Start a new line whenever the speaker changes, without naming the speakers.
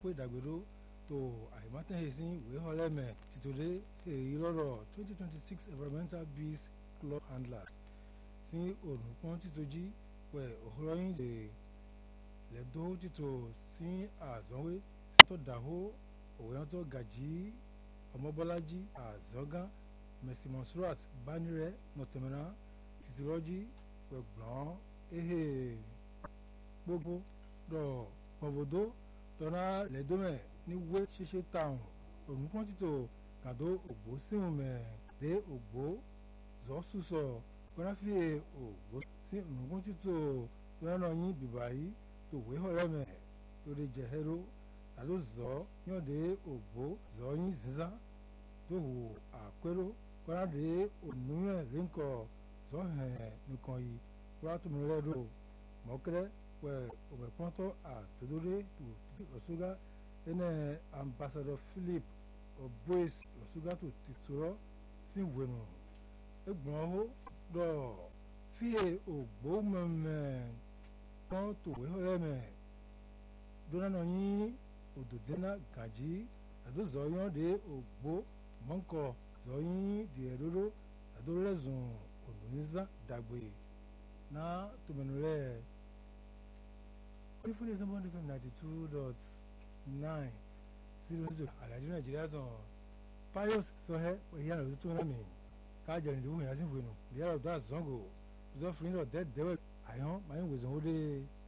pé ìdàgbèrò tó àìmọ́tẹ́hìn sí ìwé ọlẹ́mẹ̀ tìtòlé èyí lọ́rọ̀ twenty twenty six environmental bees club handlers sí ònùpọ́n títọ́jí pẹ̀ òhúrọ́yìn lè lẹ́dọ́ títò sí àzọ́wé sítọ́ dàhó òwéyàntọ́ gàjí ọmọbọ́lájí àzọ́gán mẹsìmọ̀súrat bánirẹ̀ nọ̀tẹ̀mẹ́rán tìtìrọ́jí pẹ̀gbọ́n ehe gbogbo dọ̀ pọ̀bọ̀dọ́ dọ́nà lẹ́dọ́mẹ̀ níwé ṣíṣe táwọn ònùpọ́n títò kàdó ògbó síhùn mẹ́ dé ògbó zọ́sùsọ̀ kọ́náfíè ògbó sí ònùpọ́n títò lọ́nà yín bìbà yìí tó wé ọ̀rẹ́mẹ̀ lórí jẹ̀hẹ́rọ́ àló zọ́ yọ̀dé ògbó zọ́ yín zíza tó hù àpérò kọ́nádé ònúmẹ̀ rínkọ̀ zọ́ hẹ̀ nìkan yìí kúrò tó mi lẹ́rọ mọ́kẹ́rẹ́ wẹ̀ òmẹ̀pọ́ntọ́ àtòdóré tó lọ́sọ́gá ẹnẹ ambassador philip obois lọ́sọ́gá tó ti torọ́ sí wẹ̀nù ẹgbọ̀n ọ̀hó dọ̀ fíye ògbó mẹ́mẹ́ kan tòwé ọ̀rẹ́mẹ̀ dọ́nà yín òdòdínà gàjí àdó zọ́yán dé ògbó mọ́ńkọ̀ zọ́yìn dìẹ̀dọ́dọ́ àdórẹ́zùn òdòníza dàgbé náà tòmẹ̀nù rẹ̀ fífúnni sọ́mọ́ndé fm ninety two dot nine zero zero àlàjì nàìjíríà tán pius sọ́hẹ́ ìyá rẹ̀ tó náà mi káàjẹ́ ìdìbò yẹn sí ìwé nù ìyá rẹ̀ tó àzọ́ngò zọ́fìnrin rẹ̀ dẹ́ẹ̀dẹ́wẹ̀ àyàn máa ń wèsàn ó dé.